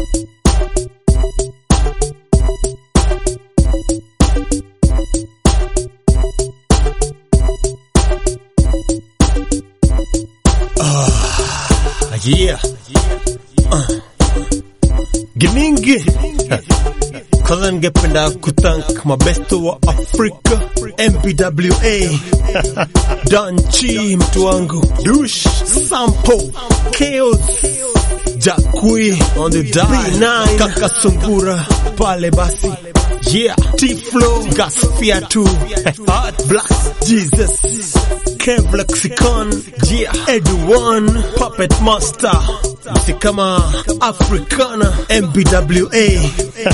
Yeah. Uh. Giningi. Kwanza ningependa kutank mabesto wa Afrika MPWA Danchi, mtu wangu Dush Sampo Chaos Jakui on the die Kaka Sungura pale basi Yeah T-Flow Gaspia tu Black Jesus Kev Lexicon Yeah Edu One Puppet Master Msi kama Africana MPWA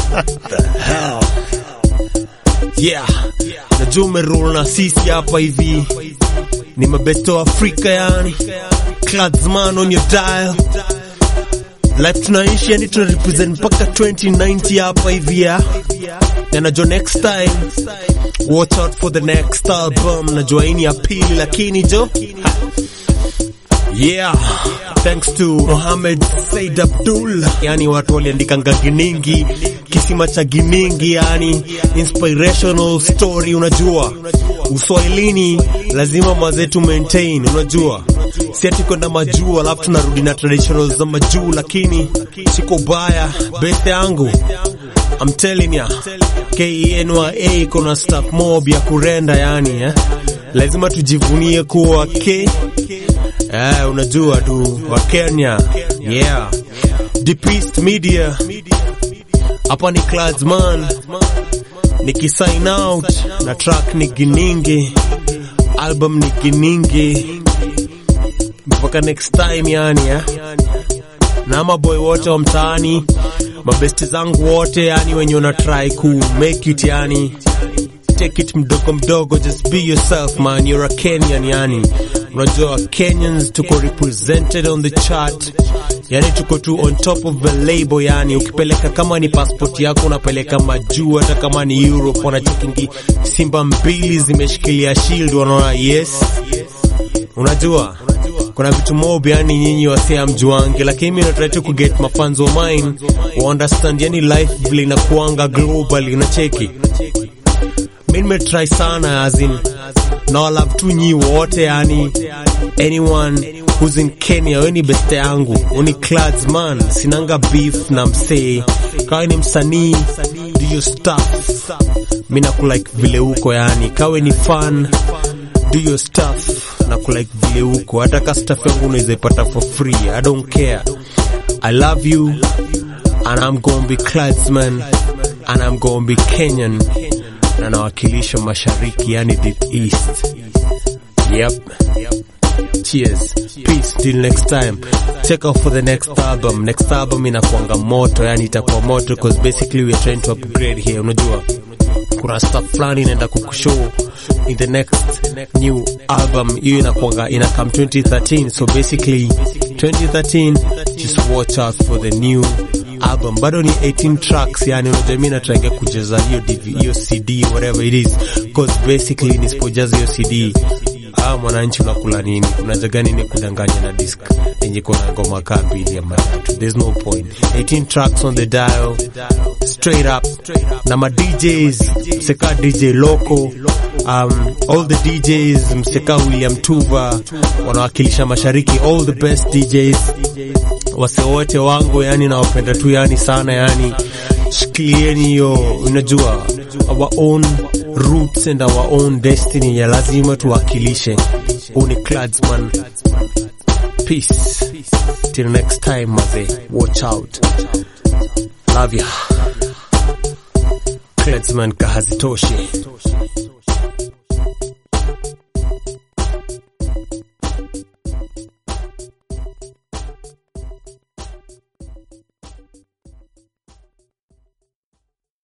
Yeah, najua umerol na sisi hapa hivi, ni mabesto wa Afrika yani, Cladsman on your dial life tunaishi yani, tuna represent mpaka 2090 hapa hivi ya na najua next time watch out for the next album. Najua hii ni ya pili, lakini jo Yeah, thanks to Mohamed Said Abdul, yani watu waliandikanga Giningi, kisima cha Giningi, yani inspirational story. Unajua uswahilini lazima mazetu maintain, unajua si ati kwenda majuu alafu tunarudi na traditional za majuu, lakini siko baya. Best yangu I'm telling ya KNYA kuna stuff mob ya kurenda, yani eh? lazima tujivunie kuwa K Eh, unajua tu wa Kenya. Yeah. Deep East Media. Hapa ni Cladsman. Nikisign out na track ni Giningi. Album ni Giningi. Mpaka next time yani ya. Na maboy wote wa mtaani, mabesti zangu wote yani wenye una try ku make it yani. Take it mdogo mdogo, just be yourself man, you're a Kenyan yani. Unajua Kenyans tuko represented on the chart, yani tuko tu on top of the label. Yani ukipeleka kama ni passport yako unapeleka majuu, hata kama ni Europe wanachokingi simba mbili zimeshikilia shield, wanaona yes. Unajua kuna vitu mob yani nyinyi wasea mjuange, lakini mimi natry to get mafans of mine wa understand yani life vile inakuanga globally, unacheki mimi nimetry sana as in na I love tu nyi wote yani anyone who's in Kenya weni beste yangu uni Cladsman sinanga beef na msee kawe ni msanii do your stuff mi nakulike vile uko yani kawe ni fan do your stuff na kulike vile uko hata ka stuff yangu unaweza ipata for free I don't care I love you and I'm gonna be Cladsman and I'm gonna be Kenyan na nawakilisha mashariki yani deep east yep cheers peace till next time check out for the next album next album inakuanga moto yani itakuwa moto because basically we are trying to upgrade here unajua kuna stuff fulani inaenda kukushow in the next new album hiyo inakuanga ina come 2013 so basically 2013 just watch out for the new album bado ni 18 tracks yani unajua mimi natangia kujaza hiyo DV hiyo CD whatever it is because basically nisipojaza hiyo CD ah mwananchi unakula nini unajaga nini kudanganya na disc yenye kuna ngoma kaa mbili ama tatu there's no point 18 tracks on the dial straight up na ma DJs mseka DJ Loco um, all the DJs mseka William Tuva wanawakilisha mashariki all the best DJs wase wote wangu yani nawapenda tu yani sana yani shikilieni hiyo unajua our own roots and our own destiny ya lazima tuwakilishe uni Cladsman peace till next time maze watch out love ya Cladsman kahazitoshi